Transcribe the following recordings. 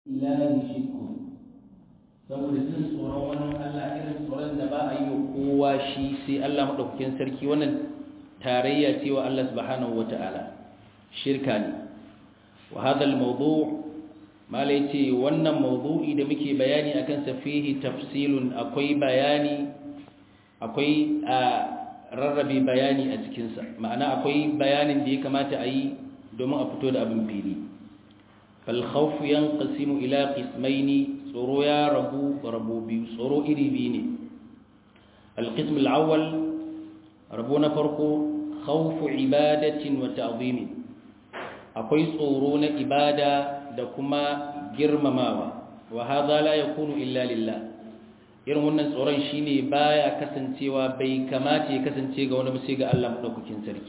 ilahi shirku saboda jin tsoron wani Allah irin tsoron da ba a yi wa kowa shi sai Allah maɗaukakin sarki wannan tarayya ce wa Allah subhanahu wata'ala shirka ne wa hadal mawdu' malai ce wannan mawdu'i da muke bayani akan sa fihi tafsilun akwai bayani akwai a rarrabe bayani a cikin sa ma'ana akwai bayanin da ya kamata a yi domin a fito da abin fili fal khawf yanqasimu ila qismaini tsoro ya rabu rabu biyu tsoro iri biyu ne al qism al awwal rabu na farko khawf ibadatin wa ta'zimin akwai tsoro na ibada da kuma girmamawa wa hadha la yakunu illa lillah irin wannan tsoron shine baya kasancewa bai kamata ya kasance ga wani sai ga Allah madaukakin sarki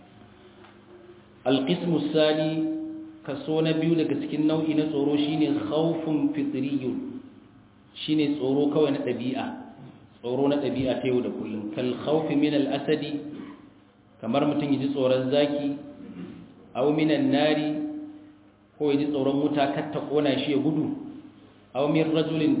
alqismu sani kaso na biyu daga cikin nau'i na tsoro shine khawfun fitriyun shine tsoro kawai na dabi'a tsoro na dabi'a ta yau da kullum kal khawfi min al asadi kamar mutum yaji tsoron zaki aw minan nari ko yaji tsoron wuta kar ta kona shi ya gudu aw min rajulin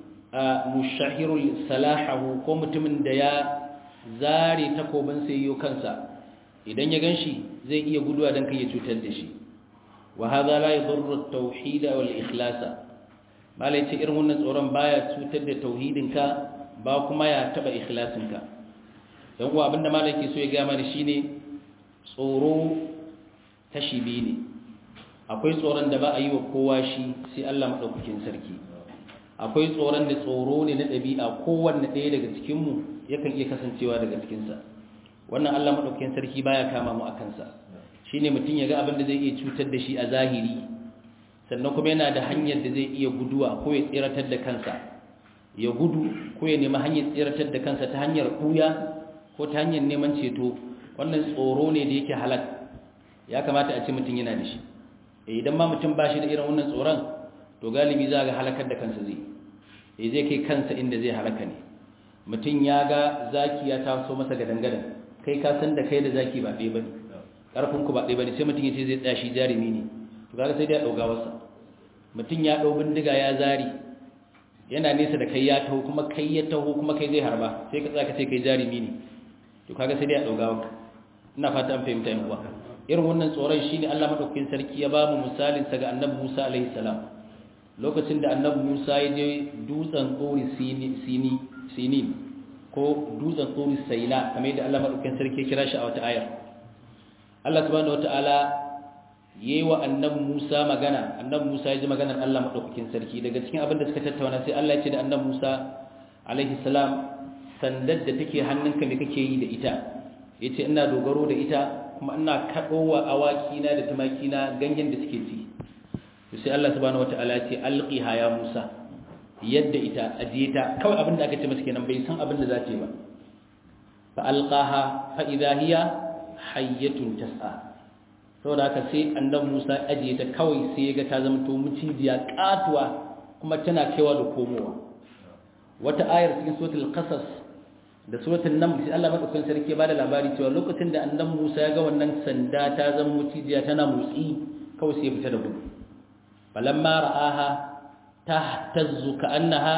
mushahirul salahu ko mutumin da ya zare takobin sai yiwo kansa idan ya ganshi zai iya guduwa dan kai ya cutar da shi wa hadha la yadurru at-tauhid wal ikhlasa malai ce irin wannan tsoron baya cutar da tauhidinka ba kuma ya taba ikhlasinka dan kuwa abinda malai ke so ya ga mana shine tsoro tashi biyu ne akwai tsoron da ba a yi wa kowa shi sai Allah madaukakin sarki akwai tsoron da tsoro ne na ɗabi'a kowanne ɗaya daga cikinmu yakan iya kasancewa daga cikinsa wannan Allah maɗaukakin sarki baya kama mu a kansa shi ne mutum ya ga abin da zai iya cutar da shi a zahiri sannan kuma yana da hanyar da zai iya guduwa ko ya tsiratar da kansa ya gudu ko ya nemi hanyar tsiratar da kansa ta hanyar ɓuya ko ta hanyar neman ceto wannan tsoro ne da yake halak ya kamata a ce mutum yana da shi idan ma mutum ba shi da irin wannan tsoron to galibi za ga halakar da kansa zai e zai kai kansa inda zai halaka ne mutum ya ga zaki ya taso masa gadangadan kai ka san da kai da zaki ba ɗaya bane karfin ku ba ɗaya bane sai mutum ya ce zai tsaya shi jarumi ne to kaga sai dai ya dauga wasa mutum ya dau bindiga ya zari yana nesa da kai ya taho kuma kai ya taho kuma kai zai harba sai ka tsaka sai kai jarumi ne to kaga sai dai ya dauga waka ina fata an fahimta yan uwa irin wannan tsoron shine Allah madaukakin sarki ya ba mu misalin sa ga Annabi Musa alaihi salam lokacin da annabi Musa ya je dutsen tsori sini ko dutsen tsori saina kamar yadda Allah madaukakin sarki kira shi a wata ayar Allah subhanahu wataala yayi wa annabi Musa magana annabi Musa ya ji maganar Allah madaukakin sarki daga cikin abin da suka tattauna sai Allah ya ce da annabi Musa alaihi salam sandar da take hannunka me kake yi da ita yace ina dogaro da ita kuma ina kadowa awaki na da tumaki na ganyen da suke ci sai Allah subhanahu wataala ya ce alqiha ya Musa yadda ita ajiye ta kawai abin da aka ce masa kenan bai san abin da za ta yi ba fa alqaha fa idha hiya hayyatun tas'a saboda haka sai annabi Musa ajiye ta kawai sai ya ga ta zama to mucijiya katuwa kuma tana kaiwa da komowa wata ayar cikin suratul qasas da suratul naml sai Allah madaukakin sarki ba da labari cewa lokacin da annabi Musa ya ga wannan sanda ta zama mucijiya tana motsi kawai sai ya fita da gudu فلما رآها تهتز كأنها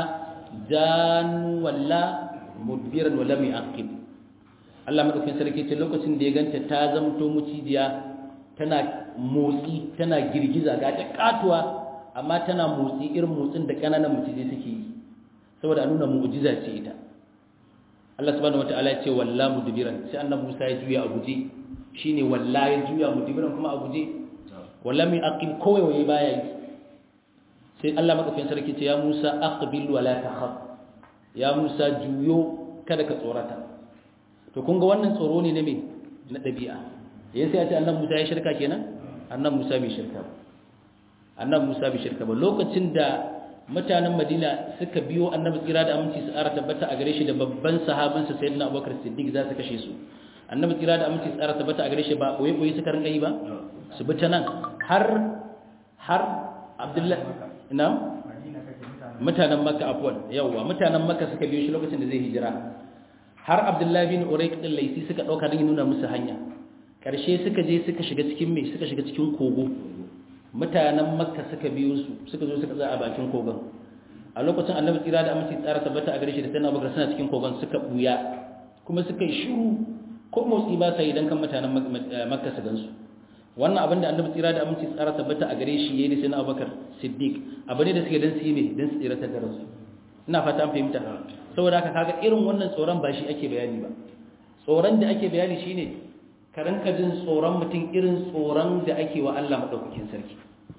جان ولا مدبرا ولم يعقب Allah madaukakin sarki ce lokacin da ya ganta ta zamto mucijiya tana motsi tana girgiza ga ta katuwa amma tana motsi irin motsin da kananan mucije suke yi saboda a nuna mu'jiza ce ita Allah subhanahu wataala ya ce walla mudbiran sai annabi Musa ya juya a guje shine walla ya juya mudbiran kuma a guje walla mai aqim kowai waye baya yi sai Allah madaukakin sarki ce ya Musa aqbil wala takhaf ya Musa juyo kada ka tsorata to kun ga wannan tsoro ne na me na dabi'a yayin sai ya ce annabi Musa ya shirka kenan annabi Musa bai shirka ba annabi Musa bai shirka ba lokacin da mutanen Madina suka biyo annabi tsira da aminci su ara tabbata a gare shi da babban sahabinsa sayyidina Abubakar Siddiq za su kashe su annabi tsira da aminci su ara tabbata a gare shi ba boye boye suka rinka yi ba su bi ta nan har har Abdullahi ina mutanen makka afwan yawa mutanen makka suka biyo shi lokacin da zai hijira har abdullahi bin urayq din laisi suka dauka din nuna musu hanya karshe suka je suka shiga cikin me suka shiga cikin kogo mutanen makka suka biyo su suka zo suka tsaya a bakin kogon a lokacin annabi tsira da aminci tsara tabbata a gare shi da sayyidina abubakar suna cikin kogon suka buya kuma suka yi shiru ko motsi ba sa idan kan mutanen makka su gansu wannan abin da annabi tsira da aminci tsara tabbata a gare shi yayi da sayyidina abubakar siddiq abu ne da suke dan su yi ne dan su tsira ta garansu ina fata an fahimta saboda haka kaga irin wannan tsoron ba shi ake bayani ba tsoron da ake bayani shine ka rinka jin tsoron mutum irin tsoron da ake wa Allah madaukakin sarki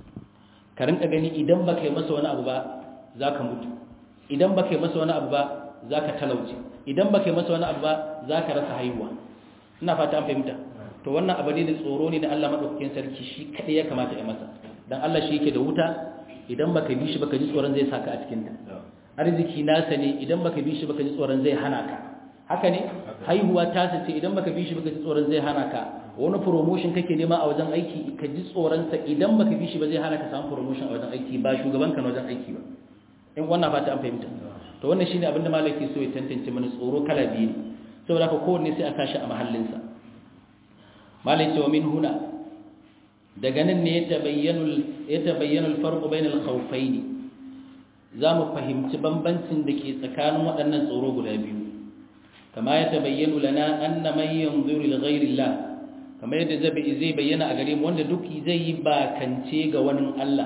ka rinka gani idan baka yi masa wani abu ba zaka mutu idan baka yi masa wani abu ba zaka talauce idan baka yi masa wani abu ba zaka rasa haihuwa ina fata an fahimta to wannan abu ne da tsoro ne da Allah madaukakin sarki shi kadai ya kamata ya masa dan Allah shi yake da wuta idan baka bi shi baka ji tsoron zai saka a cikin ta arziki nasa ne idan baka bi shi baka ji tsoron zai hana ka haka ne haihuwa ta sace idan baka bi shi baka ji tsoron zai hana ka wani promotion kake nema a wajen aiki ka ji tsoron sa idan baka bi shi ba zai hana ka samu promotion a wajen aiki ba shugaban ka na wajen aiki ba in wannan fata an fahimta to wannan shine abinda malaki so ya tantance mana tsoro kala biyu ne saboda haka kowanne sai a kashi a mahallin sa malai ce wa min huna daga nan ne ya tabayyana ya tabayyana al-farq bayna al-khawfayn za mu fahimci bambancin da ke tsakanin waɗannan tsoro guda biyu kama ya tabayyanu lana anna man yanzuru li ghayri Allah kamar yadda zai bayyana a gare mu wanda duk zai yi bakance ga wani Allah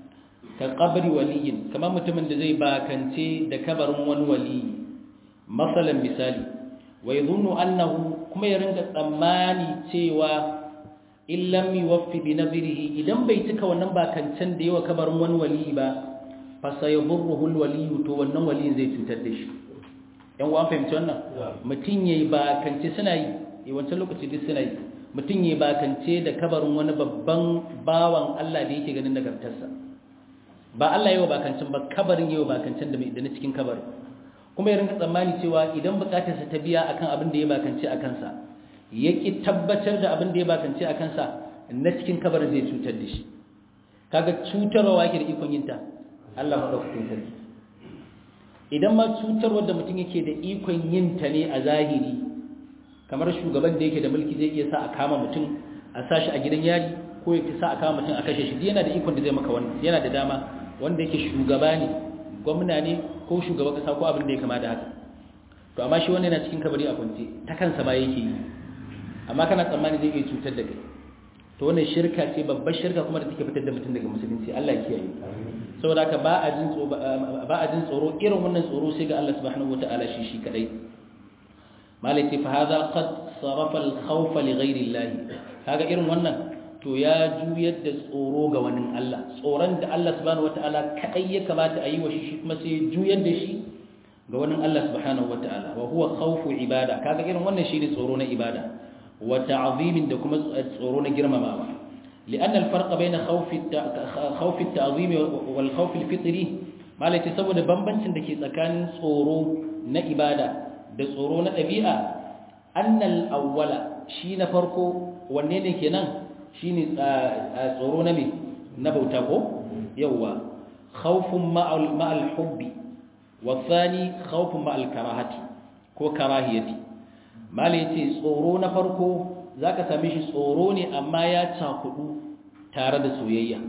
ka qabri waliyin kamar mutumin da zai bakance da kabarin wani wali masalan misali wa yadhunnu annahu kuma ya ringa tsammani cewa in lam yuwaffi bi nadrihi idan bai cika wannan bakancen da yawa kabarin wani wali ba fasayadurruhu alwaliyu to wannan waliyin zai cutar da shi yan uwan fahimci wannan mutun yayi bakance suna yi eh wancan lokaci duk suna yi mutun yayi bakance da kabarin wani babban bawan Allah da yake ganin nagartarsa ba Allah yayi bakancin ba kabarin yayi bakancin da mai da cikin kabarin kuma ya rinka tsammani cewa idan bukatarsa ta biya akan abin da ya bakance a kansa yaki tabbatar da abin da ya bakance a kansa na cikin kabarin zai cutar da shi kaga cutarwa yake da ikon yin ta Allah maɗaukakin sarki idan ma cutar wadda mutum yake da ikon yin ta ne a zahiri kamar shugaban da yake da mulki zai iya sa a kama mutum a sa shi a gidan yari ko ya sa a kama mutum a kashe shi yana da ikon da zai maka wannan yana da dama wanda yake shugaba ne gwamna ne ko shugaban kasa ko abin da ya kama da haka to amma shi wannan yana cikin kabari a kwance ta kansa ma yake yi amma kana tsammani zai iya cutar da kai to wannan shirka ce babbar shirka kuma da take fitar da mutum daga musulunci Allah ya kiyaye saboda haka ba a jin tsoro ba a jin tsoro irin wannan tsoro sai ga Allah subhanahu wataala shi shi kadai malaki fa hadha qad sarafa al-khawf li ghayri Allah kaga irin wannan to ya juyar da tsoro ga wani Allah tsoron da Allah subhanahu wataala kadai ya kamata a yi wa shi kuma sai juyar da shi ga wani Allah subhanahu wataala wa huwa khawfu ibada kaga irin wannan shine tsoro na ibada wa ta'zimin da kuma tsoro na girmamawa لأن الفرق بين خوف خوف التعظيم والخوف الفطري ما لتي saboda bambancin dake tsakanin tsoro na ibada da tsoro na dabi'a annal awwala shi na farko wanne ne kenan shine tsoro na me na bauta ko yawa khawfun ma'al ma'al hubbi wa thani khawfun ma'al karahati ko karahiyati mala yace tsoro na farko za ka same shi tsoro ne amma ya cakudu tare da soyayya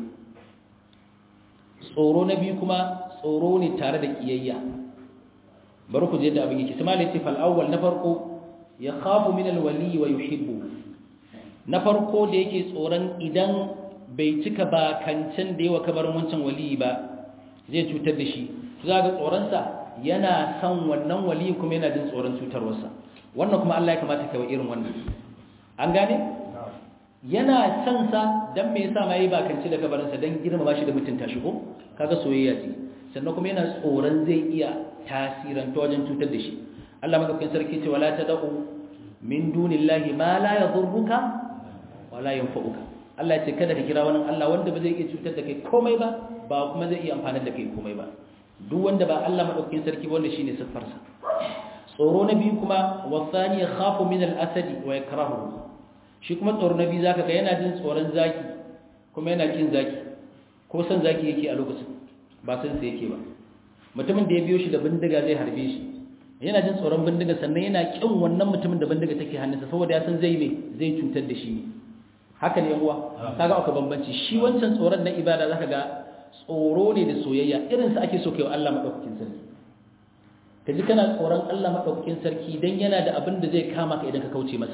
tsoro na biyu kuma tsoro ne tare da kiyayya bari ku je da abin yake simali ce fal'awwal na farko ya khafu min alwali wa yuhibbu na farko da yake tsoron idan bai cika ba kancan da yawa kabarin wancan wali ba zai cutar da shi za ga tsoronsa yana son wannan wali kuma yana jin tsoron cutarwarsa wannan kuma Allah ya kamata kai irin wannan an gane yana son sa dan me yasa mai bakanci da kabarinsa dan girmama shi da mutunta shi ko kaga soyayya ce sannan kuma yana tsoron zai iya tasiran ta wajen cutar da shi Allah madaukakin sarki ce wala tad'u min dunillahi ma la yadhurruka wala yanfa'uka Allah ya ce kada ka kira wani Allah wanda ba zai iya cutar da kai komai ba ba kuma zai iya amfanar da kai komai ba duk wanda ba Allah madaukakin sarki ba wanda shine siffarsa tsoro na biyu kuma wasani khafu min al-asadi wa yakrahu shi kuma tsoro na biyu zaka ga yana jin tsoron zaki kuma yana kin zaki ko san zaki yake a lokacin ba san sai yake ba mutumin da ya biyo shi da bindiga zai harbe shi yana jin tsoron bindiga sannan yana kin wannan mutumin da bindiga take hannunsa saboda ya san zai me zai cutar da shi haka ne uwa kaga aka bambanci shi wancan tsoron na ibada zaka ga tsoro ne da soyayya irin sa ake so kai wa Allah madaukakin sarki kaji kana tsoron Allah madaukakin sarki dan yana da abin da zai kama ka idan ka kauce masa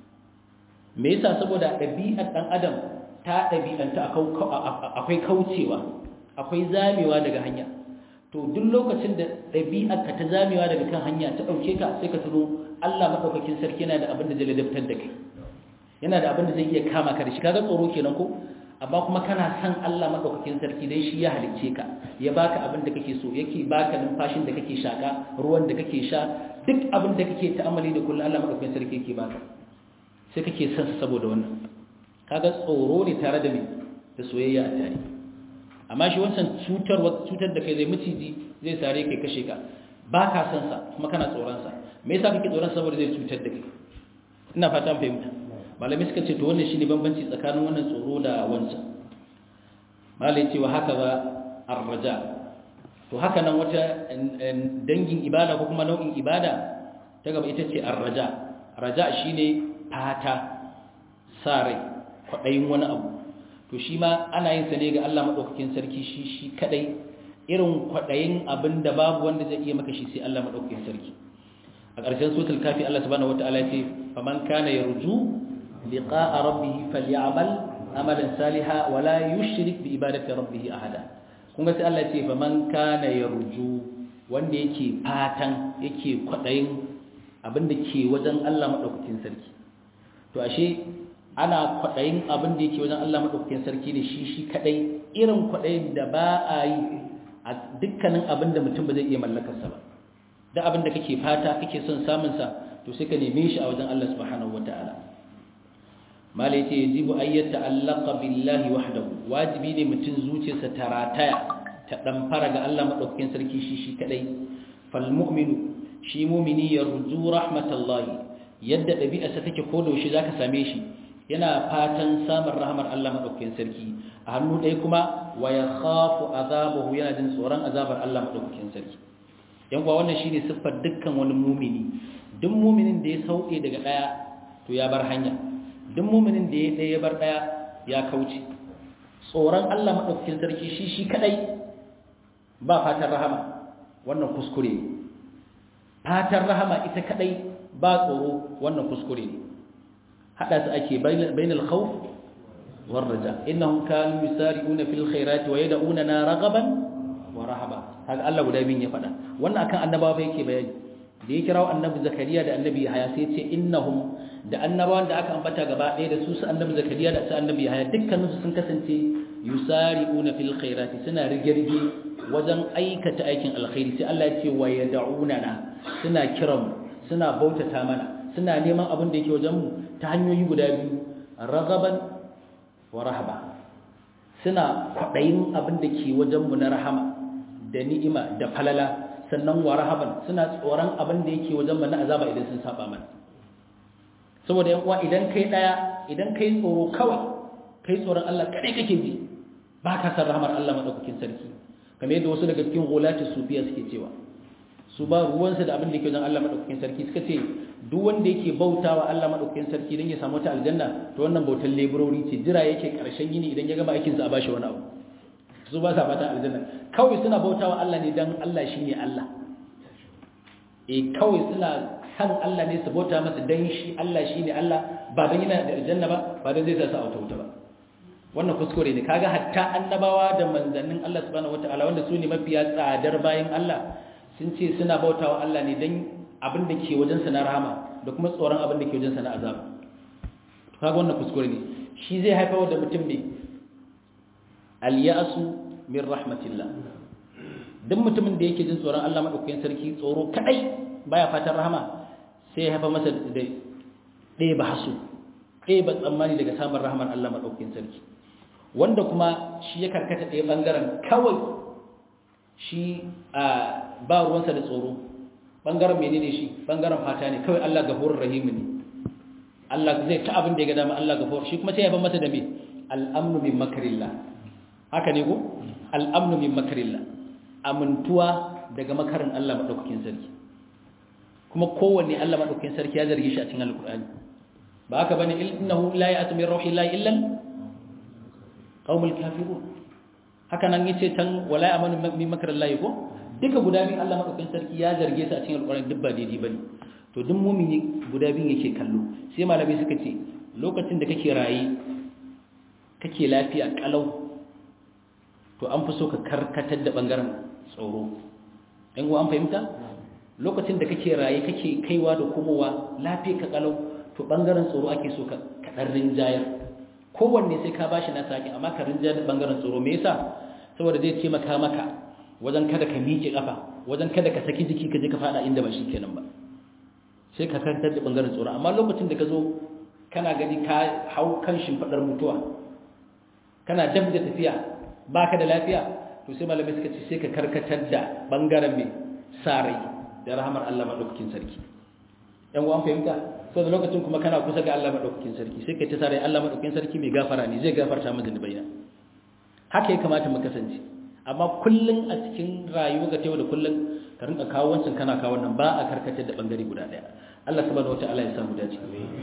me yasa saboda ɗabi'ar dan adam ta ɗabi'anta akwai kaucewa akwai zamewa daga hanya to duk lokacin da ɗabi'ar ka ta zamewa daga kan hanya ta ɗauke ka sai ka tuno Allah madaukakin sarki yana da abin da zai ladabtar da kai yana da abin da zai iya kama ka da shi kaga tsoro kenan ko amma kuma kana san Allah madaukakin sarki dan shi ya halicce ka ya baka abin da kake so yake baka numfashin da kake shaka ruwan da kake sha duk abin da kake ta'amali da kullum Allah madaukakin sarki yake baka sai kake san sa saboda wannan kaga tsoro ne tare da me da soyayya a tare amma shi wancan cutar cutar da kai zai miciji zai sare kai kashe ka baka san sa kuma kana tsoron sa me yasa kake tsoron saboda zai cutar da kai ina fatan fahimta malamai suka ce to wannan shine bambanci tsakanin wannan tsoro da wancan malai ce wa haka ba arraja to haka nan wata dangin ibada ko kuma nau'in ibada ta gaba ita ce arraja raja shine fata sa rai kwaɗayin wani abu to shi ma ana yin sa ne ga Allah madaukakin sarki shi shi kadai irin kwaɗayin abin da babu wanda zai iya maka shi sai Allah madaukakin sarki a ƙarshen suratul kafi Allah subhanahu wataala ya ce faman kana yarju لقاء ربه فليعمل عملا صالحا ولا يشرك بعبادة ربه أحدا kun ga sai Allah ce fa man kana yarju wanda yake fatan yake kwadayin abin da ke wajen Allah madaukakin sarki to ashe ana kwadayin abin da yake wajen Allah madaukakin sarki ne shi shi kadai irin kwadayin da ba a yi a dukkanin abin da mutum ba zai iya mallakar sa ba da abin da kake fata kake son samun sa to sai ka neme shi a wajen Allah subhanahu wataala mala yace yajibu an yata'allaqa billahi wahdahu wajibi ne mutun zuciyarsa ta rataya ta dan fara ga Allah madaukakin sarki shi shi kadai fal mu'minu shi mu'mini yarju rahmatallahi yadda dabi'arsa take ko da shi zaka same shi yana fatan samun rahmar Allah madaukakin sarki a hannu ɗaya kuma wa yakhafu azabahu yana jin tsoron azabar Allah madaukakin sarki yan kuwa wannan shine siffar dukkan wani mu'mini duk mu'minin da ya sauke daga daya to ya bar hanya duk muminin da ya ɗaya ya bar ɗaya ya kauce tsoron Allah maɗaukakin sarki shi shi kaɗai ba fatan rahama wannan kuskure ne fatan rahama ita kaɗai ba tsoro wannan kuskure ne haɗa su ake bainal khawf war raja innahum kanu yusari'una fil khairati wa yad'una raghaban wa rahaba haka Allah guda biyun ya faɗa wannan akan annabawa yake bayani da ya kirawo annabi zakariya da annabi yahaya sai ce innahum da annabawan da aka ambata gaba ɗaya da su su annabi zakariya da su annabi yahaya dukkaninsu sun kasance yusari'una fil khairati suna rige-rige wajen aikata aikin alkhairi sai Allah ya ce wa yad'unana suna kiran suna bautata mana suna neman abin da yake wajen mu ta hanyoyi guda biyu ragaban wa rahaba suna kwaɗayin abin da ke wajen mu na rahama da ni'ima da falala sannan wa rahaban suna tsoron abin da yake wajen mana azaba idan sun saba mana saboda yan uwa idan kai daya idan kai tsoro kawai kai tsoron Allah kadai kake ji ba ka san rahmar Allah madaukakin sarki kamar yadda wasu daga cikin gulati sufiya suke cewa su ba ruwansu da abin da yake wajen Allah madaukakin sarki suka ce duk wanda yake bautawa Allah madaukakin sarki dan ya samu ta aljanna to wannan bautar laborori ce jira yake karshen yini idan ya gama aikin sa a bashi wani abu su ba sa fata aljanna kawai suna bautawa Allah ne dan Allah shine Allah eh kawai suna san Allah ne su bauta masa dan shi Allah shine Allah ba dan yana da aljanna ba ba dan zai sa su auta wuta ba wannan kuskure ne kaga hatta annabawa da manzannin Allah subhanahu wataala wanda su ne mafiya tsadar bayan Allah sun ce suna bautawa Allah ne dan abin da ke wajen sa na rahama da kuma tsoron abin da ke wajen sa na azab kaga wannan kuskure ne shi zai haifar da mutum ne al-ya'su min rahmatillah duk mutumin da yake jin tsoron Allah madaukakin sarki tsoro kadai baya fatan rahama sai ya haifa masa da ɗaya ba hasu ɗaya ba tsammani daga samun rahamar Allah madaukakin sarki wanda kuma shi ya karkata ɗaya bangaren kawai shi a ba ruwansa da tsoro bangaren menene shi bangaren fata ne kawai Allah gafurur rahim ne Allah zai ta abin da ya ga dama Allah gafur shi kuma sai ya ba masa da me al-amnu min makrillah haka ne ko al-amnu min makrillah amintuwa daga makarin Allah maɗaukakin sarki kuma kowanne Allah maɗaukakin sarki ya zarge shi a cikin alƙur'ani ba haka bane innahu la ya'tu min ruhi llahi illa qaumul kafirun haka nan yace tan wala amanu min makrillahi ko duka guda biyu Allah madaukakin sarki ya zarge su a cikin alƙur'ani duk ba daidai bane to duk mumini guda biyun yake kallo sai malamai suka ce lokacin da kake raye kake lafiya kalau to an fi so ka karkatar da bangaren tsoro ɗan an fahimta lokacin da kake raye kake kaiwa da komowa lafiya ka kalau to bangaren tsoro ake so ka kaɗan rinjayar kowanne sai ka bashi na sake amma ka rinjayar da bangaren tsoro me yasa saboda zai taimaka maka wajen kada ka miƙe ƙafa wajen kada ka saki jiki ka je ka faɗa inda ba shi kenan ba sai ka kantar da bangaren tsoro amma lokacin da ka zo kana gani ka hau kan shimfaɗar mutuwa kana dab da tafiya baka da lafiya to sai malamai suka ce sai ka karkatar da bangaren mai sarai da rahamar Allah madaukakin sarki yan uwan fahimta so da lokacin kuma kana kusa ga Allah madaukakin sarki sai kai ta sarai Allah madaukakin sarki mai gafara ne zai gafarta maka zunubaina haka ya kamata mu kasance amma kullun a cikin rayuwa ga tayo da kullun ka rinka kawo wancan kana kawo wannan ba a karkatar da bangare guda daya Allah subhanahu wataala ya samu dace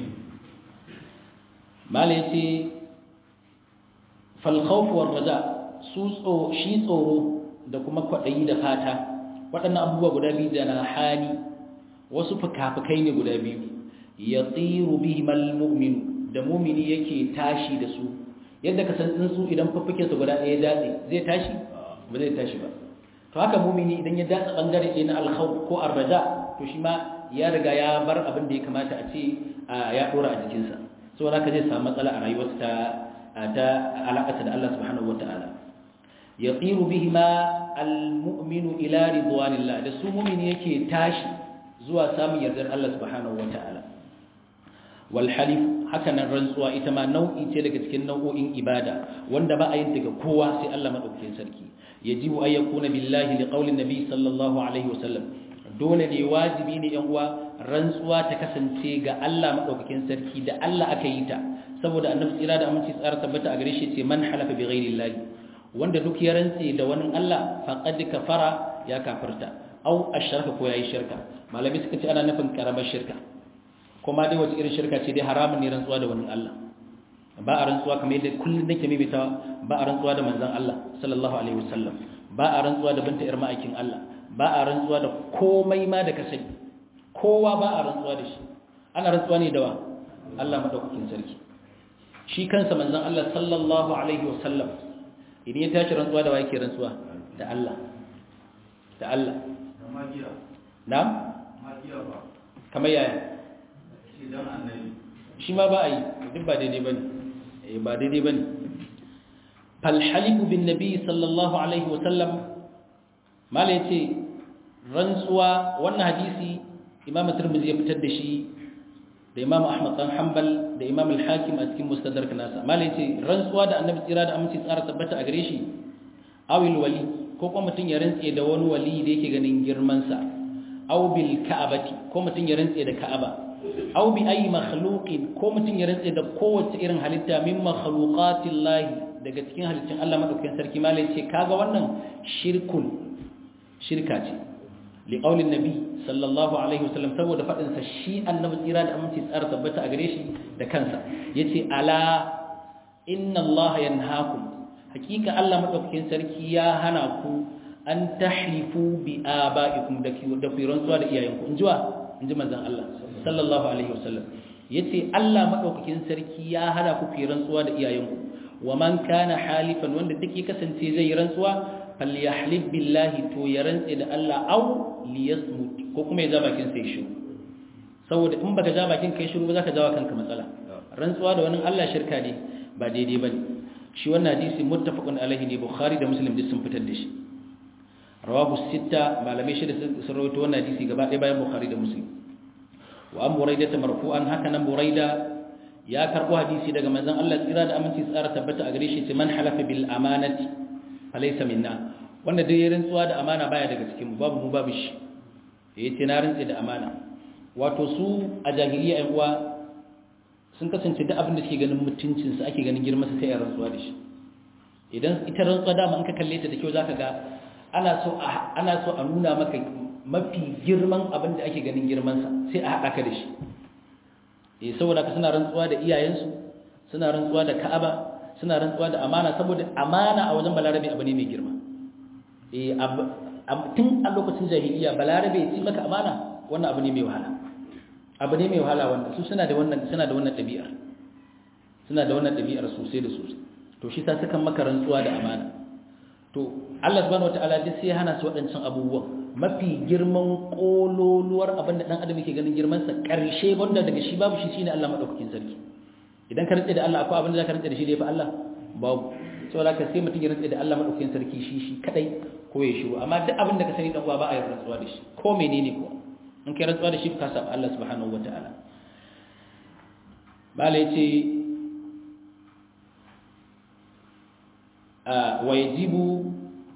mala yace fal khawf war raja su tso shi tsoro da kuma kwadayi da fata waɗannan abubuwa guda biyu da na hali wasu fukafukai ne guda biyu yatiru bihimal mu'min da mu'mini yake tashi da su yadda ka san tsuntsu idan fuffuke su guda ɗaya datse zai tashi ba zai tashi ba to haka mu'mini idan ya datsa bangare ɗaya na alkhawf ko arraja to shi ma ya riga ya bar abin da ya kamata a ce ya dora a jikinsa saboda haka zai samu matsala a rayuwarsa ta ta alaƙarsa da Allah subhanahu wataala yaqiru bihima almu'minu ila ridwanillah da su mu'mini yake tashi zuwa samun yardar Allah subhanahu wataala wal halif haka nan rantsuwa ita ma nau'i ce daga cikin nau'o'in ibada wanda ba a yin daga kowa sai Allah madaukakin sarki yajibu ay yakuna billahi liqaulin nabi sallallahu alaihi wasallam dole ne wajibi ne yan uwa rantsuwa ta kasance ga Allah madaukakin sarki da Allah aka yi ta saboda annabi tsira da aminci tsara tabbata a gare shi ce man halafa bi ghairi llahi wanda duk ya rantse da wani Allah faqad kafara ya kafirta au ashraka ko yayi shirka malami suka ce ana nufin karamar shirka kuma dai wace irin shirka ce dai haramun ne rantsuwa da wani Allah ba a rantsuwa kamar yadda kullum nake maimaitawa ba a rantsuwa da manzon Allah sallallahu alaihi wasallam ba a rantsuwa da binta irma aikin Allah ba a rantsuwa da komai ma da ka sani kowa ba a rantsuwa da shi ana rantsuwa ne da wa Allah madaukakin sarki shi kansa manzon Allah sallallahu alaihi wasallam idan ya tashi rantsuwa da wa yake rantsuwa da Allah da Allah na'am kamar yaya shi ma ba a yi duk ba daidai ba ne ba daidai ba ne falhalibu bin nabi sallallahu alaihi wasallam mala ya ce rantsuwa wannan hadisi imam turmizi ya fitar da shi da imam ahmad dan hanbal da imam al-hakim a cikin mustadrak nasa mala ya ce rantsuwa da annabi tsira da aminci tsara tabbata a gare shi awil wali ko kuma mutum ya rantse da wani wali da yake ganin girmansa aw bil ka'abati ko mutum ya rantse da ka'aba aw bi ayi makhluqin ko mutum ya rantse da kowace irin halitta min makhluqatillahi daga cikin halittun Allah madaukakin sarki malai ce kaga wannan shirkun shirka ce li qaulin nabi sallallahu alaihi wasallam saboda fadin sa shi annabi tsira da aminci tsara tabbata a gare shi da kansa yace ala inna Allah yanhaakum hakika Allah madaukakin sarki ya hana ku an tahlifu bi aba'ikum da da ku rantsuwa da iyayenku in jiwa in ji manzon Allah sallallahu alaihi wasallam yace Allah madaukakin sarki ya hana ku ku rantsuwa da iyayenku wa man kana halifan wanda duk ya kasance zai yi rantsuwa falyahlib billahi to ya rantse da Allah aw liyasmut ko kuma ya ja bakin sai shiru saboda in baka ja bakin kai shiru ba zaka jawa kanka matsala rantsuwa da wani Allah shirka ne ba daidai bane shi wannan hadisi muttafaqun alaihi ne bukhari da muslim duk sun fitar da shi rawahu sitta malamai shida sun rawaito wannan hadisi gaba ɗaya bayan bukhari da muslim wa an buraida marfu'an haka nan buraida ya karbo hadisi daga manzon Allah tsira da aminci tsara tabbata a gare shi ce man halafa bil amanati falaysa minna wanda dai ya rantsuwa da amana baya daga cikin mu babu mu babu shi yace na rantsi da amana wato su a jahiliya ai uwa sun kasance duk abin da suke ganin mutuncin su ake ganin girman su sai ya rantsuwa da shi idan ita rantsuwa da in ka kalle ta da kyau zaka ga ana so ana so a nuna maka mafi girman abin da ake ganin girman sa sai a hada ka da shi eh saboda ka suna rantsuwa da iyayensu suna rantsuwa da Ka'aba suna rantsuwa da amana saboda amana a wajen balarabe abu ne mai girma eh tun a lokacin jahiliya balarabe ya ci maka amana wannan abu ne mai wahala abu ne mai wahala wanda su suna da wannan suna da wannan ɗabi'ar suna da wannan ɗabi'ar sosai da sosai to shi sa sukan maka rantsuwa da amana to Allah subhanahu wataala duk sai ya hana su waɗancan abubuwan mafi girman kololuwar abin da dan adam yake ganin girman sa karshe wanda daga shi babu shi shine Allah madaukakin sarki idan ka rantsa da Allah akwai abin da zaka rantsa da shi da yafi Allah babu saboda ka sai mutum ya rantsa da Allah madaukakin sarki shi shi kadai ko ya shiru amma duk abin da ka sani dan uwa ba a yi rantsuwa da shi ko menene ko in kai rantsuwa da shi ka saba Allah subhanahu wataala bala yace a wajibu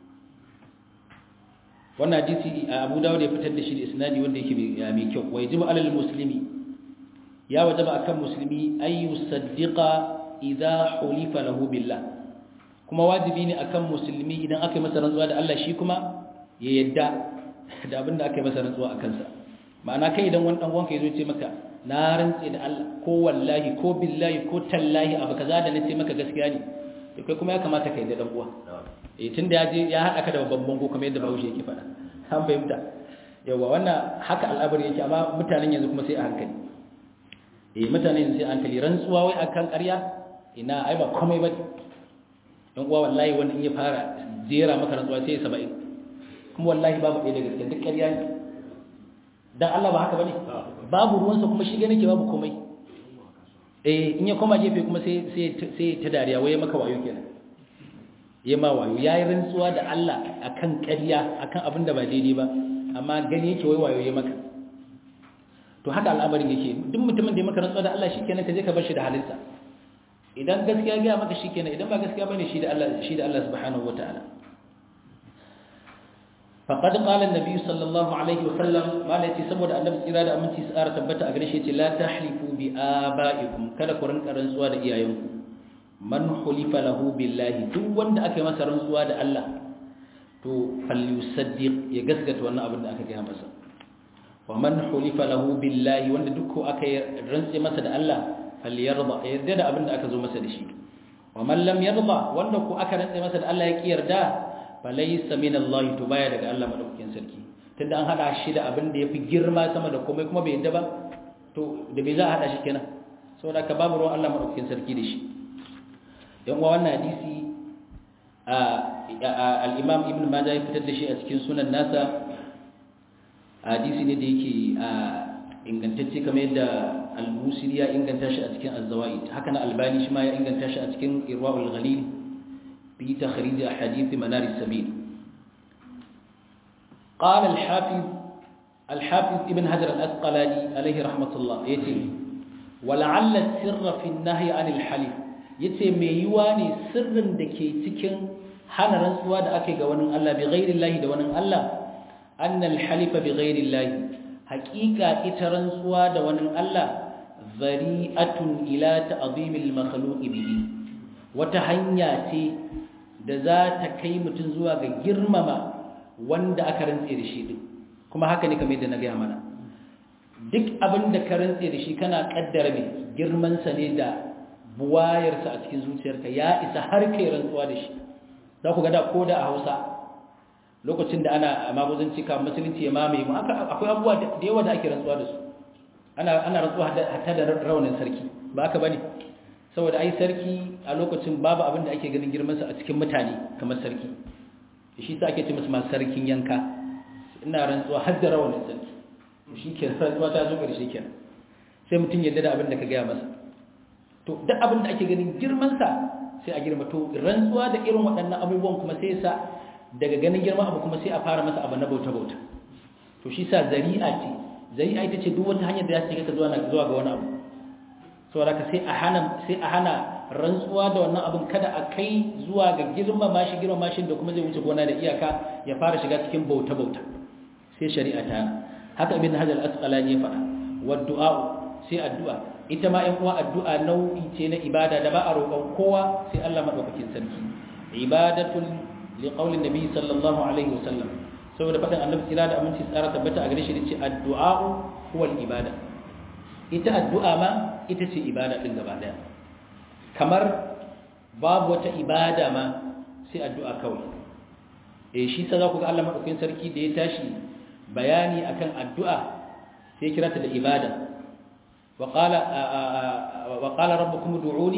wannan hadisi Abu Dawud ya fitar da shi da isnadi wanda yake mai kyau wajibu alal muslimi ya wajaba akan musulmi ay yusaddiqa idha hulifa lahu billah kuma wajibi ne akan musulmi idan aka yi masa rantsuwa da Allah shi kuma ya yadda da abin da aka yi masa rantsuwa a kansa ma'ana kai idan wani dan uwanka yazo ce maka na rantse da Allah ko wallahi ko billahi ko tallahi abu kaza da nace maka gaskiya ne to kai kuma ya kamata ka yadda dan uwa eh tunda ya je ya hada ka da babban bango kuma yadda Bahaushe yake faɗa an fahimta yawa wannan haka al'amari yake amma mutanen yanzu kuma sai a hankali eh mutane yanzu sai a hankali rantsuwa wai akan ƙarya ina ai ba komai ba don uwa wallahi wani in ya fara jera maka rantsuwa sai ya saba'in kuma wallahi babu ɗaya da gaske duk ƙarya ne dan Allah ba haka bane babu ruwansa kuma shi gane ke babu komai eh in ya koma gefe kuma sai sai sai ta dariya waye maka wayo kenan yayi ma wayo yayi rantsuwa da Allah akan ƙarya akan abin da ba daidai ba amma gani yake wai wayo yayi maka to haka al'amarin yake duk mutumin da ya maka rantsuwa da Allah shikenan ka je ka bar shi da halinsa idan gaskiya ga maka shikenan idan ba gaskiya bane shi da Allah shi da Allah subhanahu wataala faqad qala an-nabi sallallahu alaihi wasallam malati saboda annabi tsira da aminci tsara tabbata a gare shi ce la tahlifu bi abaikum kada ku rinka rantsuwa da iyayenku man hulifa lahu billahi duk wanda aka yi masa rantsuwa da Allah to falyusaddiq ya gaskata wannan abin da aka gaya masa wa man hulifa lahu billahi wanda duk ko aka rantse masa da Allah falyarda yarda da abin da aka zo masa da shi wa man lam yarda wanda ko aka rantse masa da Allah ya ki yarda falaysa min Allah to baya daga Allah madaukakin sarki tunda an hada shi da abin da yafi girma sama da komai kuma bai yarda ba to da bai za a hada shi kenan saboda ka babu ruwan Allah madaukakin sarki da shi yan uwa wannan hadisi al-Imam Ibn Majah ya fitar da shi a cikin sunan nasa hadisi ne da yake ingantacce kamar yadda al-musiri ya inganta shi a cikin az-zawaid haka na albani shi ma ya inganta shi a cikin irwaul ghalil fi takhrij ahadith manar as-sabil qala al-hafiz al-hafiz ibn hajar al-asqalani alayhi rahmatullah yace wala'alla sirra fi an-nahy 'an al-halif yace me yiwa ne sirrin da ke cikin hana rantsuwa da ake ga wani Allah bi ghairi Allah da wani Allah annal halifa bi ghairi Allah haqiqa ita rantsuwa da wani Allah zari'atun ila ta'zimil makhluq bihi wata hanya ce da za ta kai mutun zuwa ga girmama wanda aka rantse da shi din kuma haka ne kamar yadda na gaya mana duk abin da ka rantse da shi kana kaddara mai girman sa ne da buwayarsa a cikin zuciyarka ya isa har kai rantsuwa da shi za ku ga da ko da a Hausa lokacin da ana maguzanci ka musulunci ya mamaye mu akwai abubuwa da yawa da ake rantsuwa da su ana ana rantsuwa hatta da raunin sarki ba haka bane saboda ai sarki a lokacin babu abin da ake ganin girman sa a cikin mutane kamar sarki shi sa ake ce masa masu sarkin yanka ina rantsuwa har da raunin sarki shi ke rantsuwa ta zo ƙarshe kenan sai mutum yadda da abin da ka gaya masa to duk abin da ake ganin girman sa sai a girma to rantsuwa da irin waɗannan abubuwan kuma sai sa daga ganin girman abu kuma sai a fara masa abu na bauta-bauta to shi sa zari'a ce zari'a ita ce duk wata hanyar da ya ce ka zuwa zuwa ga wani abu saboda ka sai a hana sai a hana rantsuwa da wannan abin kada a kai zuwa ga girmama shi girmama shi da kuma zai wuce gona da iyaka ya fara shiga cikin bauta-bauta sai shari'a ta haka ibn hajar al-asqalani ya faɗa wa du'a sai addu'a ita ma ‘yan uwa addu'a nau'i ce na ibada da ba a roƙon kowa sai Allah maɗaukakin sarki ibadatun liƙaunin nabi sallallahu alaihi wasallam saboda faɗin annabi tsira da aminci tsara tabbata a gare shi da ce addu'a'u huwal ibada ita addu'a ma ita ce ibada din gaba daya kamar babu wata ibada ma sai addu'a kawai eh shi sa za ku ga Allah madaukakin sarki da ya tashi bayani akan addu'a sai kira ta da ibada wa qala wa qala rabbukum ud'uni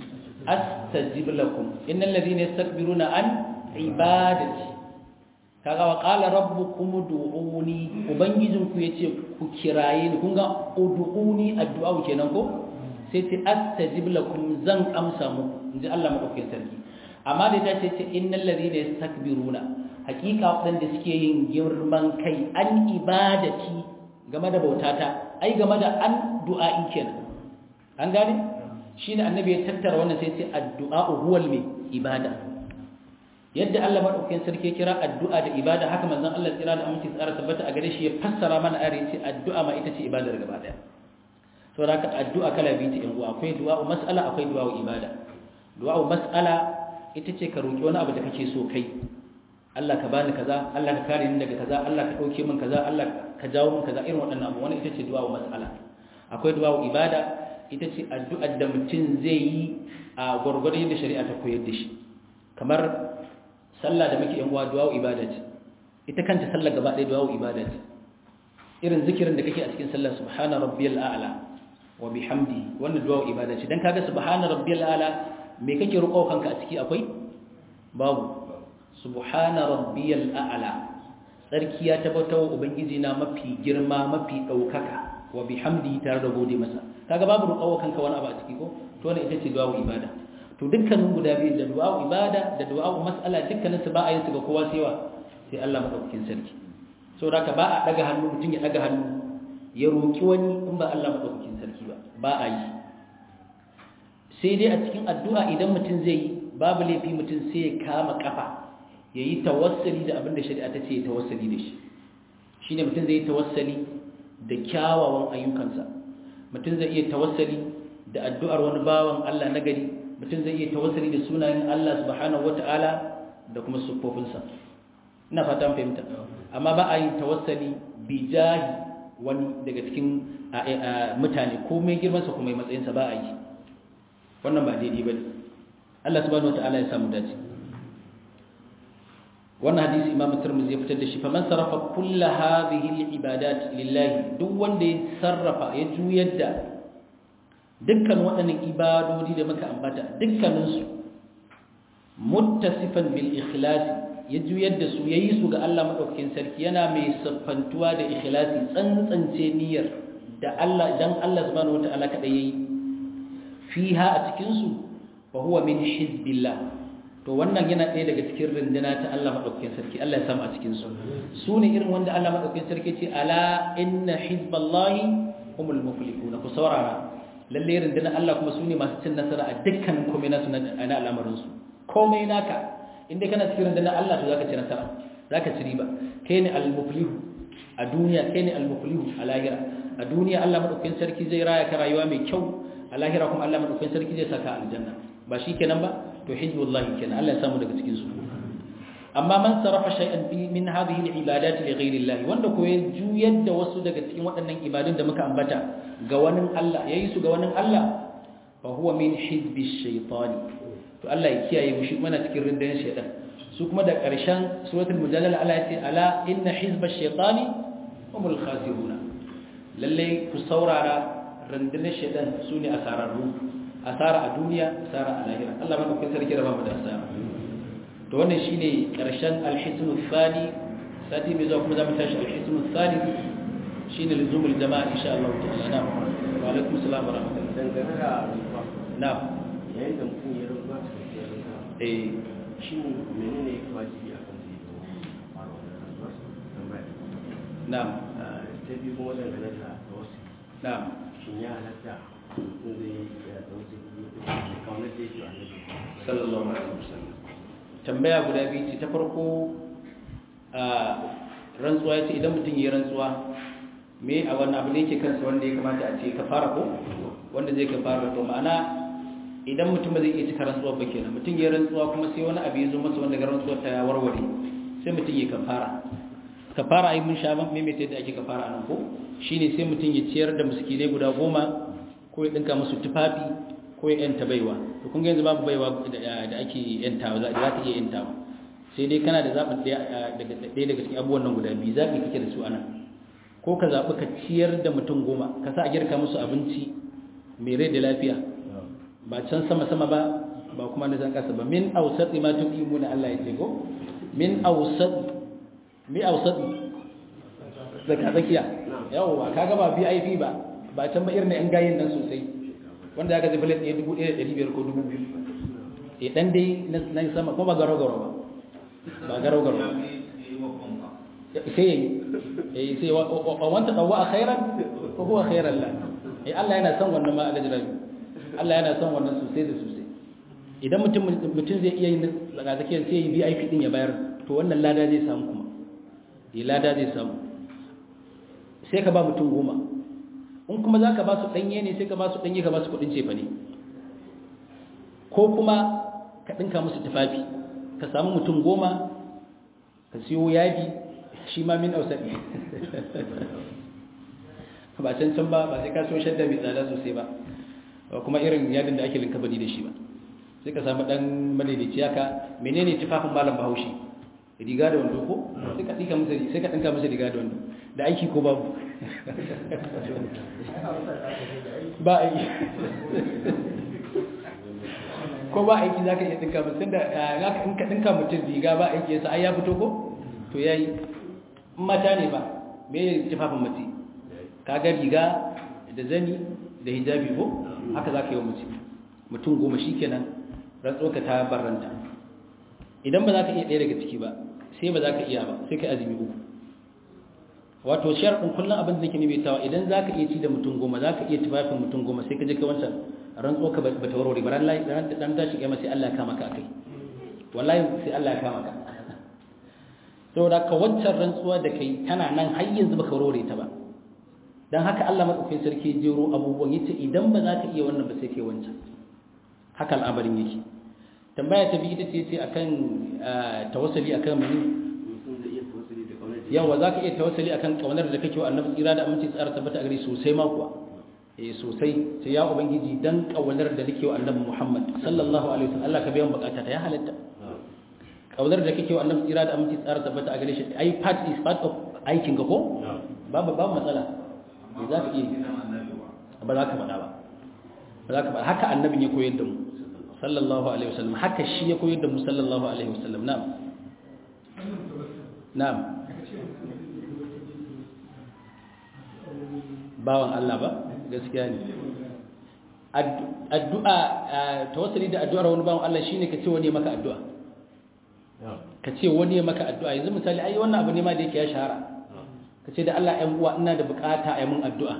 astajib lakum innal ladhina yastakbiruna an ibadati kaga wa qala rabbukum ud'uni ubangijinku yace ku kiraye ni kun ga ud'uni addu'a kenan ko sai ce astajib lakum zan amsa muku inji Allah madaukakin sarki amma da ta ce innal ladhina yastakbiruna hakika wadanda suke yin girman kai an ibadati game da bautata ai game da an du'a'in kenan an gane shine annabi ya tattara wannan sai ce addu'a huwal mai ibada yadda Allah madaukakin sarki ya kira addu'a da ibada haka manzon Allah tsira da aminci tsara tabbata a gare shi ya fassara mana ayar ce addu'a ma ita ce ibadar gaba daya saboda haka addu'a kala biyu ce yan uwa akwai du'a'u mas'ala akwai du'a'u ibada du'a'u mas'ala ita ce ka roki wani abu da kake so kai Allah ka bani kaza Allah ka kare ni daga kaza Allah ka dauke min kaza Allah ka jawo min kaza irin waɗannan abu wannan ita ce du'a'u mas'ala akwai du'a'u ibada ita ce addu'ar da mutum zai yi a gwargwadon yadda shari'a ta koyar da shi kamar sallah da muke yan uwa du'a'u ibada ce ita kanta sallah gaba ɗaya du'a'u ibada ce irin zikirin da kake a cikin sallah subhana rabbiyal a'la wa bihamdi wannan du'a'u ibada ce dan kaga subhana rabbiyal a'la me kake roƙo kanka a ciki akwai babu subhana rabbiyal a'la sarki ya tabbata wa ubangiji na mafi girma mafi daukaka wa bihamdi tare da gode masa kaga babu roƙo kanka wani abu a ciki ko to wannan ita ce du'a'u ibada to dukkanin guda biyu da du'a'u ibada da du'a'u mas'ala dukkanin su ba a yin su ga kowa sai wa sai Allah madaukakin sarki saboda ka ba a daga hannu mutum ya daga hannu ya roki wani in ba Allah madaukakin sarki ba ba a yi sai dai a cikin addu'a idan mutum zai yi babu laifi mutum sai ya kama kafa ya yi tawassali da abin da shari'a ta ce ya tawassali da shi shine mutum zai yi tawassali da kyawawan ayyukansa mutum zai iya tawassali da addu'ar wani bawan Allah na gari mutum zai iya tawassali da sunayen Allah subhanahu wata'ala da kuma siffofinsa ina fata an fahimta amma ba a yin tawassali bi jahi wani daga cikin mutane ko mai girmansa ko mai matsayinsa ba a yi wannan ba daidai ba ne Allah subhanahu wata'ala ya samu dace wannan hadisi imamu tirmidhi ya fitar da shi faman sarrafa kulla hadhihi al-ibadat lillahi duk wanda ya sarrafa ya juyar da dukkan waɗannan ibadodi da muka ambata dukkaninsu muttasifan bil ikhlasi ya juyar da su yayi su ga Allah madaukakin sarki yana mai siffantuwa da ikhlasi tsantsance niyyar da Allah dan Allah subhanahu wataala kada yayi fiha a cikin su fa huwa min hizbillah to wannan yana ɗaya daga cikin rinduna ta Allah madaukakin sarki Allah ya samu a cikin su su ne irin wanda Allah madaukakin sarki ce ala inna hizballahi humul muflihun ku saurara lalle rundunar Allah kuma su ne masu cin nasara a dukkanin komai nasu na al'amarinsu komai naka inda kana cikin rundunar Allah to zaka ci nasara zaka ci riba kai ne al-muflihu a duniya kai ne al-muflihu a lahira a duniya Allah madaukakin sarki zai raya ka rayuwa mai kyau a lahira kuma Allah madaukakin sarki zai saka aljanna ba shi kenan ba to hizbullahi kenan Allah ya samu daga cikin su amma man sarafa shay'an fi min hadhihi al-ibadat li ghayri Allah wanda ko ya juyar da wasu daga cikin waɗannan ibadun da muka ambata ga wani Allah yayi su ga wani Allah fa huwa min hizbi shaytani to Allah ya kiyaye mu shi mana cikin rindan shaytan su kuma da ƙarshen suratul mujadala Allah ya ce ala inna hizba shaytani humul khasiruna lalle ku saurara rundunar shaytan su ne asararru asara a duniya asara a lahira Allah maka kai sarki da bamu da asara to wannan shine karshen al-hisnu thani sati mai zuwa kuma zamu tashi al-hisnu thalith shine luzumul jama'a insha Allah ta'ala na wa alaikum assalam wa rahmatullahi dangane da rufa na yayin da mutum ya rufa cikin rufa eh shi menene ya wajibi a kan zai zo fara wannan rantsuwar tambaya na Ah, ta biyu kuma dangane da wasu na shin ya halatta mutum zai yi da wasu kaunar da yake a nabi sallallahu alaihi wasallam tambaya guda biyu ce ta farko a rantsuwa ya ce idan mutum ya yi rantsuwa me a wannan abu ne yake kansa wanda ya kamata a ce ka fara ko wanda zai ka fara to ma'ana idan mutum ba zai iya cika rantsuwa ba kenan mutum ya yi rantsuwa kuma sai wani abu ya zo masa wanda ga rantsuwa ta warware sai mutum ya kafara kafara ai mun sha ban maimaita yadda ake kafara anan ko shine sai mutum ya ciyar da miskinai guda goma ko ya dinka musu tufafi ko ya yanta baiwa to kun ga yanzu babu baiwa da ake yantawa za ta iya yantawa sai dai kana da zaɓin ɗaya daga daga cikin abubuwan nan guda biyu zaɓi kake da su anan ko ka zaɓi ka ciyar da mutum goma ka sa a girka musu abinci mai rai da lafiya ba can sama-sama ba ba kuma na zan kasa ba min ausat ma tuqimu na Allah ya ce ko min ausat mi ausat zaka tsakiya yawa kaga ba VIP ba ba can ba irin yan gayin nan sosai wanda aka zai plate 1500 ko 2000 eh dan dai nan sama ko ba garo garo ba ba garo garo sai eh sai wa wanta tawwa khairan ko huwa khairan la eh Allah yana son wannan ma alajrabi Allah yana son wannan sosai da sosai idan mutum mutum zai iya yin zakatake sai yi VIP din ya bayar to wannan lada zai samu kuma eh lada zai samu sai ka ba mutum goma in kuma zaka ba su danye ne sai ka ba su danye ka ba su kudin cefa ne ko kuma ka dinka musu tufafi ka samu mutum goma ka siyo yadi shi ma min ausaɗi ba can can ba ba sai ka so shadda mai tsada sosai ba kuma irin yadin da ake linka bani da shi ba sai ka samu dan madaidaici haka menene tufafin malam bahaushe riga da wando ko sai ka dinka musu sai ka dinka musu riga da wando da aiki ko babu ba aiki ko ba aiki zaka iya dinka musu tunda zaka in ka dinka mutum riga ba aiki yasa ai ya fito ko to yayi mata ne ba me tufafin mace kaga riga da zani da hijabi ko haka zaka yi mace mutum goma shikenan rantsoka ta barranta idan ba za ka iya ɗaya daga ciki ba sai ba za ka iya ba sai ka azumi uku wato sharɗin kullum abin da nake maimaitawa idan za ka iya ci da mutum goma za ka iya tufafin mutum goma sai ka je ka wancan rantsoka ba ta warware ba ran dan tashi kiyama sai Allah ya kama ka akai wallahi sai Allah ya kama ka saboda ka wancan rantsuwa da kai tana nan har yanzu baka warware ta ba dan haka Allah madaukakin sarki jero abubuwan yace idan ba za ka iya wannan ba sai kai wancan haka al'amarin yake tambaya ta biyu ita ce ce akan tawassuli akan mani yawa za ka iya tawassuli akan kaunar da kake wa annabi tsira da aminci tsara tabbata a gare sosai ma kuwa eh sosai sai ya ubangiji dan kaunar da nake wa annabi Muhammad sallallahu alaihi wasallam Allah ka biya bukata ta ya halatta kaunar da kake wa annabi tsira da aminci tsara tabbata a gare shi ai part is part of aikin ka ko babu babu matsala za ka iya ba za ka faɗa ba ba za ka faɗa haka annabin ya koyar da mu sallallahu alaihi wasallam haka shi ya koyar da mu sallallahu alaihi wasallam na'am na'am bawan Allah ba gaskiya ne addu'a tawassuli da addu'ar wani bawan Allah shine ka ce wani maka addu'a ka ce wani ya maka addu'a yanzu misali ai wannan abu ne ma da yake ya shahara ka ce da Allah ɗan uwa ina da bukata a yi mun addu'a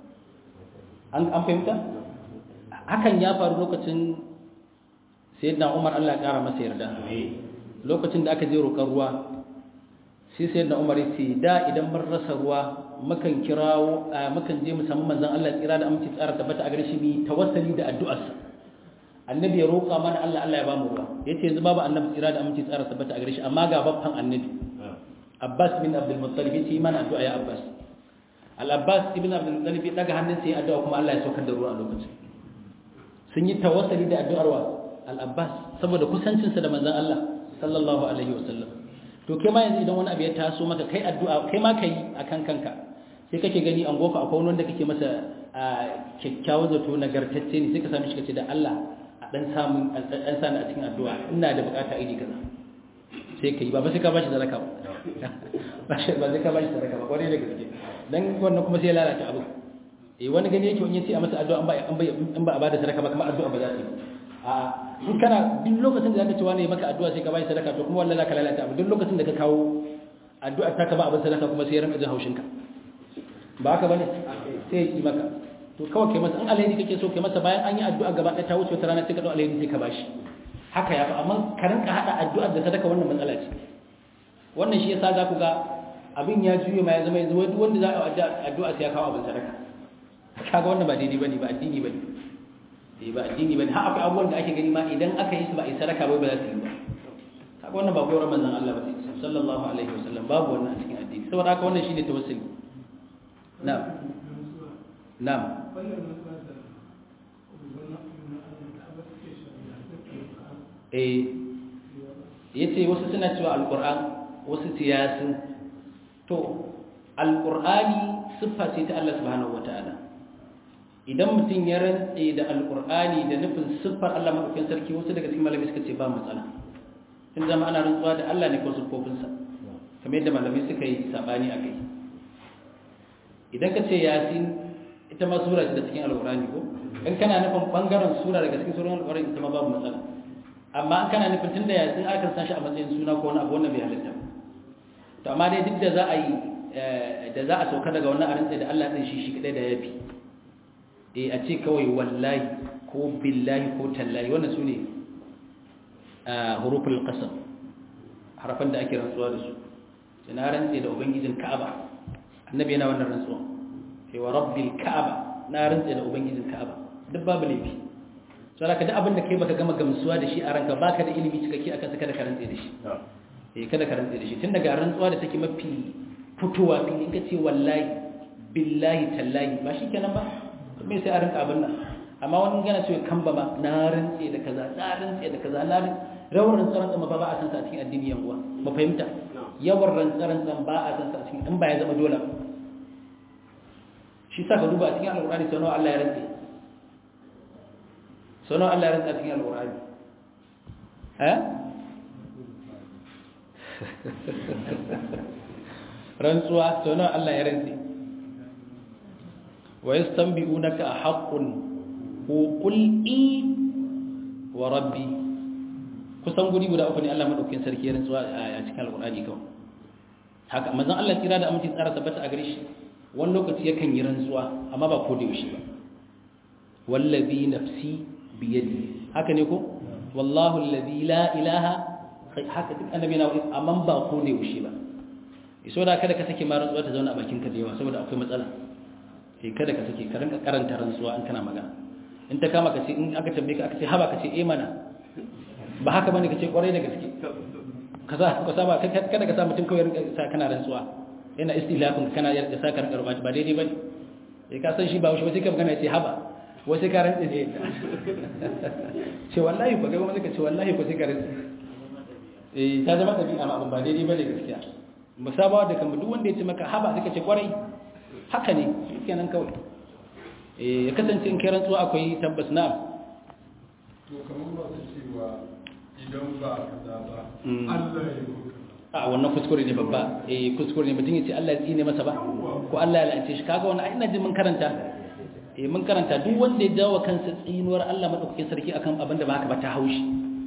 an fahimta hakan ya faru lokacin sayyidina Umar Allah ya kara masa yarda lokacin da aka je roƙar ruwa sai sayyidina Umar ya ce da idan mun rasa ruwa mukan kirawo mukan je mu samu manzon Allah tsira da aminci tsara tabbata a gare shi bi tawassuli da addu'arsa annabi ya roƙa mana Allah Allah ya ba mu ruwa yace yanzu babu annabi tsira da aminci tsara tabbata a gare shi amma ga babban annabi Abbas bin Abdul Muttalib yace mana addu'a ya Abbas Al-Abbas ibn Abdul Muttalib ya daga hannunsa ya addu'a kuma Allah ya saukar da ruwa a lokacin sun yi tawassuli da addu'ar wa Al-Abbas saboda kusancinsa da manzon Allah sallallahu alaihi wasallam to kai ma yanzu idan wani abu ya taso maka kai addu'a kai ma kai akan kanka sai kake gani an goka akwai wanda kake masa kyakkyawan zato nagartacce ne sai ka sami shi kace da Allah a dan samun dan sani a cikin addu'a ina da bukata iri kaza sai kai ba ba sai ka bashi sadaka ba ba sai ba sai ka bashi sadaka ba kwarai da gaske dan wannan kuma sai ya lalata abu eh wani gani yake wani yace a masa addu'a an ba an ba a bada sadaka ba kuma addu'a ba za ta yi a in kana duk lokacin da zaka ci wani maka addu'a sai ka bashi sadaka to kuma wallahi zaka lalata abu duk lokacin da ka kawo addu'a ta ka ba abin sadaka kuma sai ya rinka jin haushin ka ba haka bane sai ya yi maka to kawai kai masa in alheri kake so kai masa bayan an yi addu'a gaba ɗaya ta wuce wata rana sai ka dau alheri sai ka bashi haka ya fi amma ka rinka hada addu'a da sadaka wannan matsala ce wannan shi yasa za ku ga abin ya juye ma ya zama yanzu wanda za a addu'a sai ya kawo abin sadaka kaga wannan ba daidai bane ba addini bane eh ba addini bane har akwai abubuwan da ake gani ma idan aka yi su ba a yi sadaka ba ba za su yi ba kaga wannan ba koyar manzon Allah ba sallallahu alaihi wasallam babu wannan a cikin addini saboda haka wannan shine tawassuli na'am na'am eh yace wasu suna cewa alquran wasu tiyasin to alqurani siffa ce ta Allah subhanahu wataala idan mutum ya rantse da alqurani da nufin siffar Allah madaukakin sarki wasu daga cikin malamai suka ce ba matsala tun zama ana rantsuwa da Allah ne ko siffofinsa kamar yadda malamai suka yi sabani a kai idan ka ce yasin ita ma sura ce da cikin alqurani ko in kana nufin bangaren sura daga cikin suran alqurani ita ma babu matsala amma an kana nufin tunda yasin aka san shi a matsayin suna ko wani abu wannan bai halitta to amma dai duk da za a yi da za a sauka daga wannan arin da Allah din shi shi kadai da yafi eh a ce kawai wallahi ko billahi ko tallahi wannan sune huruful qasam harafan da ake rantsuwa da su ina rantse da ubangijin Ka'aba annabi yana wannan rantsuwa sai wa rabbil Ka'aba na rantse da ubangijin Ka'aba duk babu laifi so da duk abin da kai baka gama gamsuwa da shi a ranka baka da ilimi cikakke akan saka da karantse da shi eh kada ka rantse da shi tun daga rantsuwa da take mafi fitowa fili ka ce wallahi billahi tallahi ba shi kenan ba to me sai a rinka abin nan amma wani gana cewa kan ba ma na rantse da kaza na rantse da kaza na rawar rantsaran tsama ba ba a san sa a cikin addini yan uwa ba fahimta yawan rantsaran tsan ba a san sa a cikin in ba ya zama dole shi sa ka duba a cikin alƙur'ani sau nawa Allah ya rantse sau nawa Allah ya rantse a cikin alƙur'ani eh rantsuwa sau nawa Allah ya rantse wa yastanbi'unaka haqqun ko qul i wa rabbi kusan guri guda uku ne Allah madaukakin sarki ya rantsuwa a cikin alqur'ani kawai haka manzon Allah kira da aminci tsara tabbata a gare shi wani lokaci yakan yi rantsuwa amma ba ko da yaushe ba wallazi nafsi biyadi haka ne ko wallahu allazi la ilaha haka duk annabi na wani amma ba ko da yaushe ba iso da kada ka sake ma rantsuwa ta zauna a bakin ka da yawa saboda akwai matsala sai kada ka sake ka rinka karanta rantsuwa in kana magana in ta kama ka ce in aka tambaye ka aka ce haba ka ce eh mana ba haka bane ka ce kwarai da gaske ka sa ka saba kada ka sa mutum kawai rinka sa kana rantsuwa yana istilafin kana ya sa ka rinka ba daidai bane sai ka san shi ba shi sai ka magana ya ce haba wai sai ka rantsa ne ce wallahi ba gaba ka ce wallahi ko sai ka rantsa eh ta zama tabi'a ma abin ba daidai bane gaskiya musabawa da kamar duk wanda ya ce maka haba sai ka ce kwarai haka ne kenan kawai eh ya kasance in kai rantsuwa akwai tabbas na to kamar ba su cewa idan ba kaza ba Allah ya yi a wannan kuskure ne babba eh kuskure ne mutum ya ce Allah ya tsine masa ba ko Allah ya la'ance shi kaga wannan ina jin mun karanta eh mun karanta duk wanda ya jawo kansa tsinuwar Allah madaukakin sarki akan abin da ba haka ba ta haushi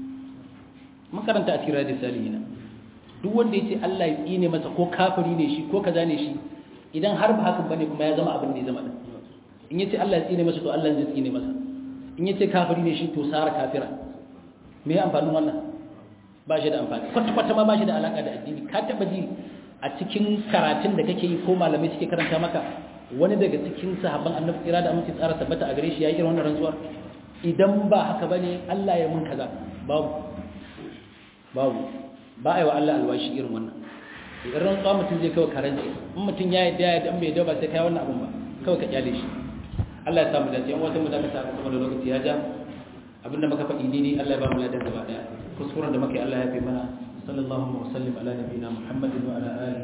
mun karanta a cikin radis salihina duk wanda ya ce Allah ya tsine masa ko kafiri ne shi ko kaza ne shi idan har ba hakan bane kuma ya zama abin da ya zama din in yace Allah ya tsine masa to Allah zai tsine masa in yace kafiri ne shi to sara kafira me ya amfanin wannan ba shi da amfani kwata kwata ma ba shi da alaka da addini ka taba ji a cikin karatun da kake yi ko malamai suke karanta maka wani daga cikin sahabban annabi kira da amince tsara tabbata a gare shi yayi irin wannan rantsuwar idan ba haka bane Allah ya mun kaza babu babu ba a yi wa Allah alwashi irin wannan idan rantsuwa mutum zai kawai karanci in mutum ya yadda ya yadda bai yadda ba sai kai wannan abun ba kawai ka kyale shi Allah ya samu dace yan wata mu da ka sa kuma da lokaci ya ja abinda muka faɗi ne Allah ya ba mu ladan gaba daya kuskuren da muka yi Allah ya fi mana sallallahu alaihi wa sallam ala nabiyina muhammadin wa ala alihi